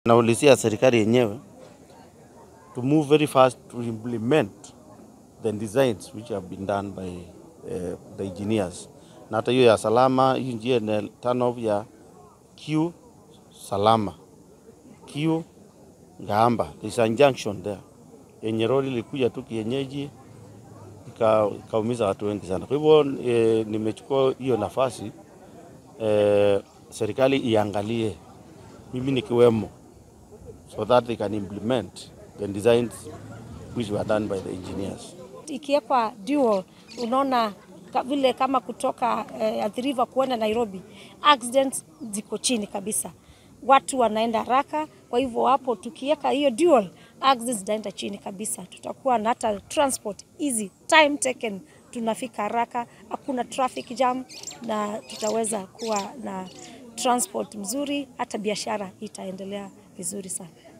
Naulizia serikali yenyewe to move very fast to implement the designs which have been done by uh, the engineers. Na hata hiyo ya salama, hii njia ina turn off ya Q salama, Q Ngamba, there's a junction there yenye lori ilikuja tu kienyeji ika- ikaumiza watu wengi sana. Kwa hivyo eh, nimechukua hiyo nafasi eh, serikali iangalie, mimi nikiwemo so that they can implement the designs which were done by the engineers. ikiwekwa dual, unaona ka- vile kama kutoka eh, Athi River kuenda Nairobi, accidents ziko chini kabisa, watu wanaenda haraka. Kwa hivyo hapo tukiweka hiyo dual, accidents zitaenda chini kabisa, tutakuwa na hata transport easy, time taken, tunafika haraka, hakuna traffic jam, na tutaweza kuwa na transport mzuri, hata biashara itaendelea vizuri sana.